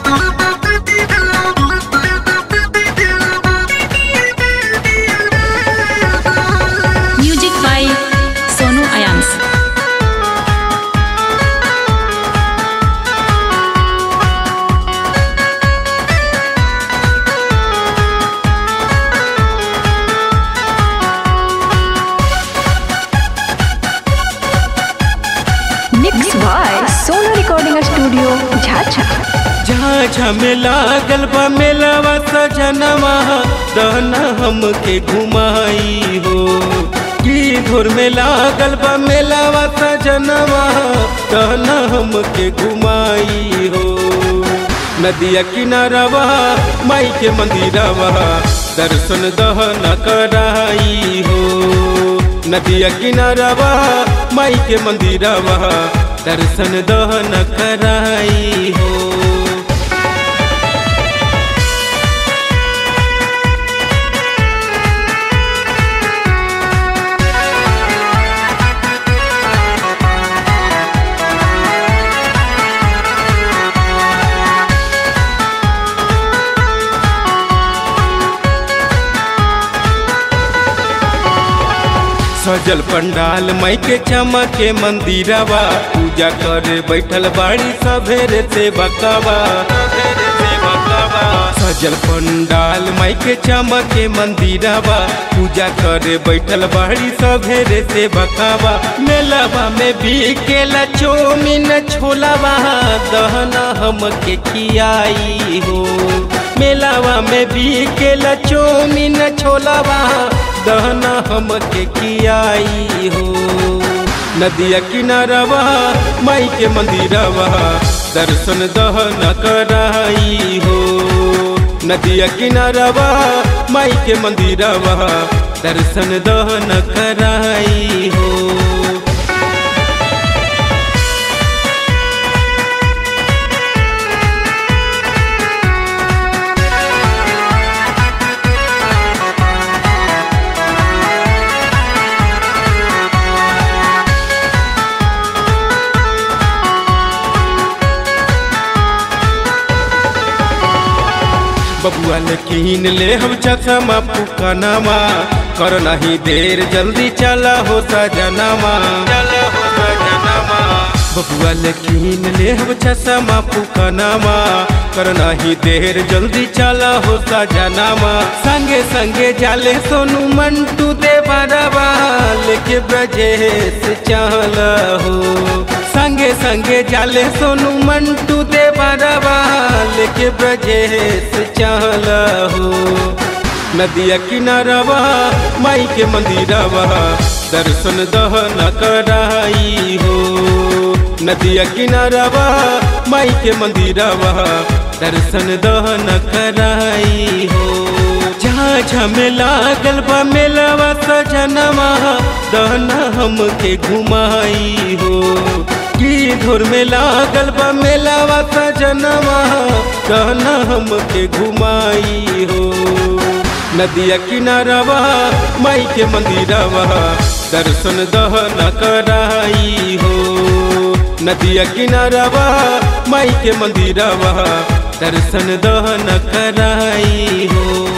music by Sonu Ayans mix by Sonu recording studio Jhajha Jhajha में लागल बा मेलावा सजनवा दहना हमके घुमाई हो की धुर में लागल बा मेलावा सजनवा दहना हमके घुमाई हो नदिया किनारवा माई के मंदिरवा दर्शन दहना कराई हो नदिया किनारवा माई के मंदिरवा दर्शन दहन कराई हो सजल पंडाल माई के चमके मंदिरवा पूजा करे बैठल बाड़ी सभेरे से बकवा सजल पंडाल माई के चमके मंदिरवा पूजा करे बैठल बाड़ी सभेरे से बकवा मेलवा में बिकेला चौमिन छोलावा दहना हमके खियाई हो मेलावा में बिकेला चौमिन छोलावा दहना हमके खियाई हो नदिया किनारवा माई के मंदिरवा दर्शन दहन कराई हो नदिया किनारवा माई के मंदिरवा दर्शन दहन कराई हो बबुआ ने कीन ले हम चखमा पुकनामा कर नहीं देर जल्दी चला हो सजनामा चला हो सजनामा बबुआ ने कीन ले हम चखमा पुकनामा कर नहीं देर जल्दी चला हो सजनामा संगे संगे जाले सोनू मंटू दे बरवा लेके ब्रजेश चल हो संगे संगे जाले सोनू मंटू दे बरवा लेके ब्रजेश चल हो नदिया किनारवा माई के मंदिरवा दर्शन दहन कराई हो नदिया किनारवा माई के मंदिरवा दर्शन दहन कराई हो झाझा में लागल बा मेलवा सजनवा दहना हमके घुमाई हो की धुर में लागल बा मेलावा सजनवा दहना हमके घुमाई हो नदिया किनारवा माई के मंदिरवा दर्शन दहन कराई हो नदिया किनारवा माई के मंदिरवा दर्शन दहन कराई हो